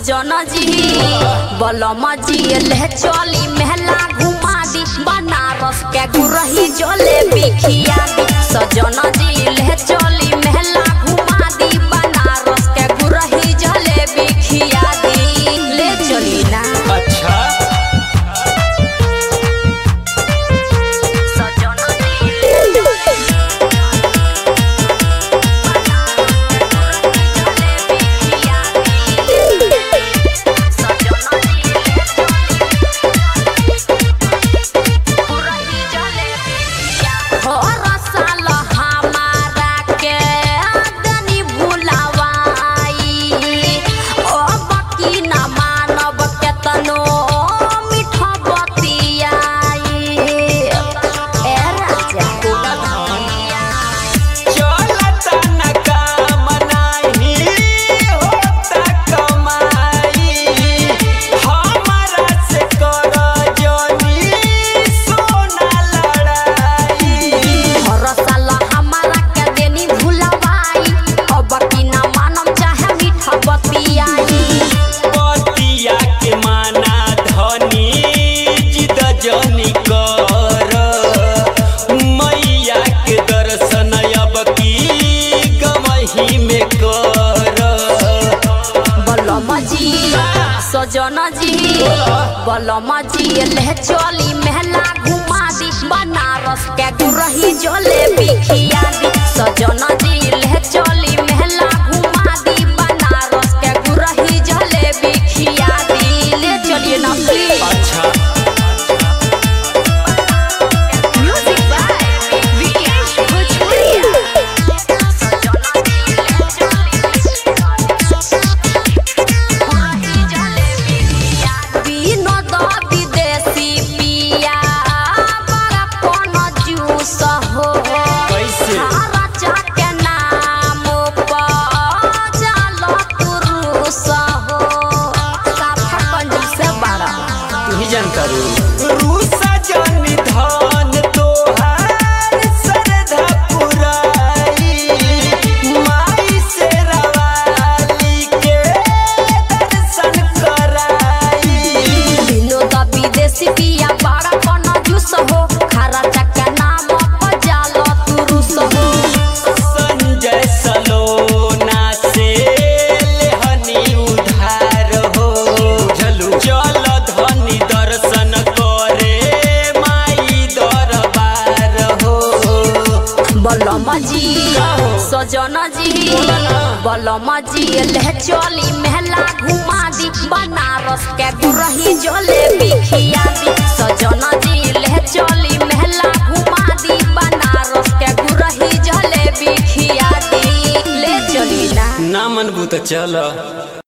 सजन जी बलम जी ले चली मेहला घुमा दी बनारस के गुरही जले बिखिया दी सजन जी ले चली मेहला घुमा दी बनारस के गुरही जले बिखिया दी ले चली ना अच्छा सजन जी ले चली चलता न काम नाही होता कमाई हमारा से कर जनी सोना लड़ाई पतिया के माना धनी जिद जनी कर मैया के दर्शन अब की गमही में कर सजन जी बलम जी ले चली मेहला घुमा दी बनारस के गुरही जले बिखिया दी सजन जी ले चली मेहला घुमा दी बनारस के गुरही जले बिखिया दी ले चलिए ना प्लीज अच्छा म्यूजिक बाय विकेश भोजपुरिया विनोद विदेशी पिया बड़ा कोन जूस हो कैसे? हरा चाके नाम पर जालो तुरुस हो काफा कंजूस बड़ा तू ही जानता रू रूसा जनी धन तोहार सरधा पुराई माई से रवाली के दर्शन कराई विनोद विदेशी पिया बड़ा कोन जूस हो हरा चाके नाम पर जालो तुरुस हो संजय सलोना से लेहनी उधार हो चलू चल धनी दर्शन करे माई दरबार हो बलम जी सजन जी बलम जी ले चली मेहला घुमा दी बनारस के गुरही जले बिखिया दी सजन जी ले चली मेहला घुमा दी बनारस के गुरही जले बिखिया दी ले चली ना ना मनबू तो चल